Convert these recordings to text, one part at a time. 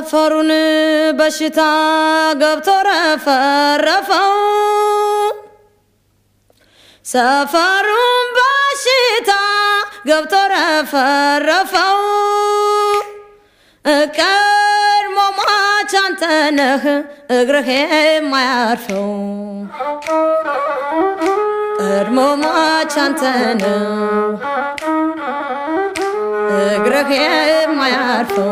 ሰፈሩን በሽታ ገብቶ ረፈረፈው። ሰፈሩን በሽታ ገብቶ ረፈረፈው። ቀድሞ ሟች አንተ ነህ እግርህ የማያርፈው ቀድሞ ሟች አንተ ነህ እግርህ የማያርፈው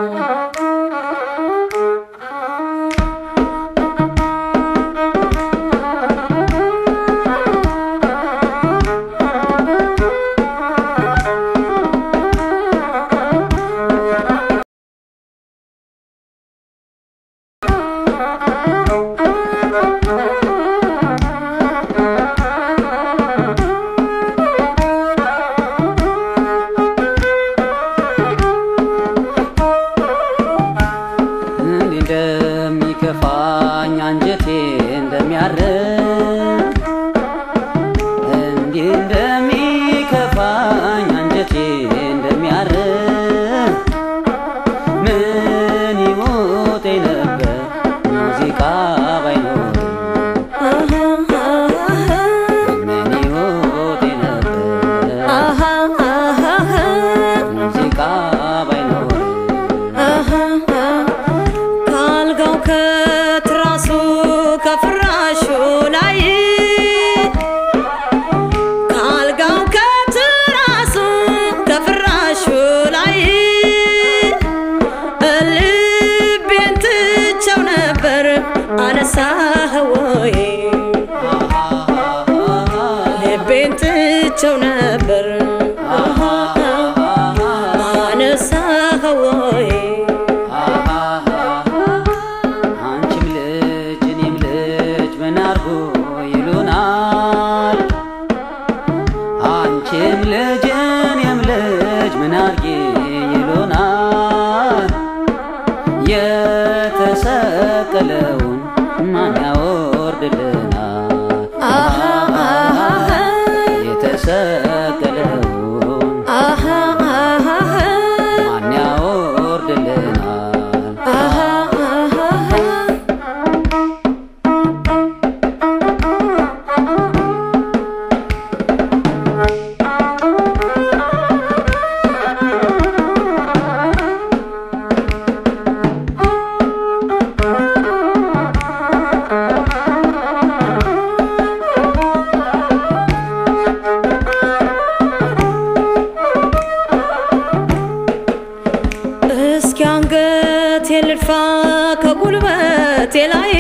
እንዲህ እንደሚከፋኝ አንጀቴ እንደሚያርም እንዲህ እንደሚከፋኝ አንጀቴ እንደሚያርም ምን ይሞቴ ነበር ሙዚቃ ባይኖር ምን ይሞቴ ነበር ሙዚቃ ባይኖር ካልጋው ከትራሱ ከፍራሹ ላይ ካልጋው ከትራሱ ከፍራሹ ላይ ልቤን ትቸው ነበር አነሳህ ወይ ልቤን ትቸው ነበር አነሳህ ወይ አንቺም ልጅ እኔም ልጅ ምን አርጎ ይሉናል አንቺም ልጅ እኔም ልጅ ምን አርጌ ይሉናል የተሰቀለውን ማን ያወርድልናል የተሰቀለውን ማን ያወርድልናል እስኪ አንገቴ ልድፋ ከጉልበቴ ላይ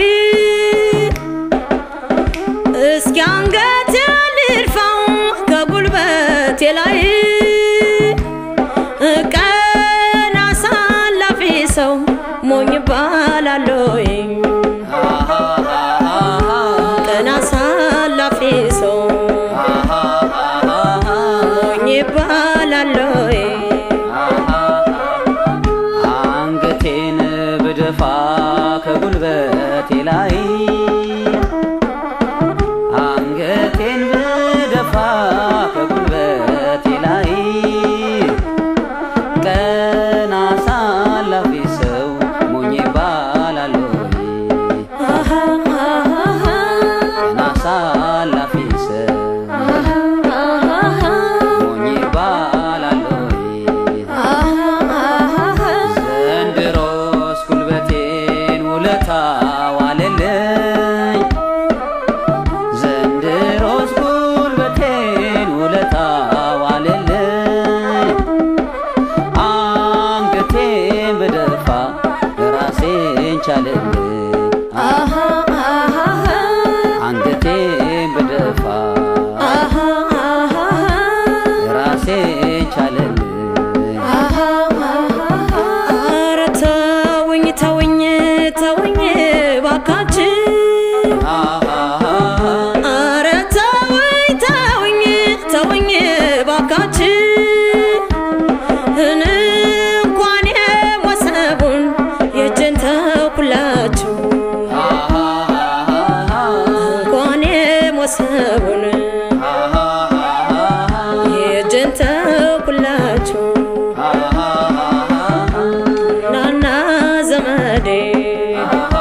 እስኪ አንገቴ ልድፋ ከጉልበቴ ላይ ቀን አሳላፊ ሰው ሞኝ ባላለይ ቀን አሳላፊ ሰው ሞኝ ባላለይ አንገቴን ብደፋ ከጉልበቴ ላይ አንገቴን ብደፋ ከጉልበቴ ላይ ቀን አሳላፊ ሰው ሞኝ ይባላል ወይ? ቀን አሳላፊ ሰው ሞኝ ይባላል ወይ? ዘንድሮስ ጉልበቴን ውለታ ዋለልኝ ዘንድሮስ ጉልበቴን ውለታ ዋለልኝ አንገቴን በደፋ ራሴን ቻለልኝ አንገቴን በደፋ ራሴን ቻለልኝ ኧረ ተውኝ ተውኝ ተውኝ ባካችን ኧረ ተውኝ ተውኝ ተውኝ ባካችን እንኳን የወሰቡን የእጅን ተውኩላችሁ እንኳን የወሰቡን የእጅን ተውኩላችሁ ናና ዘመ አሃ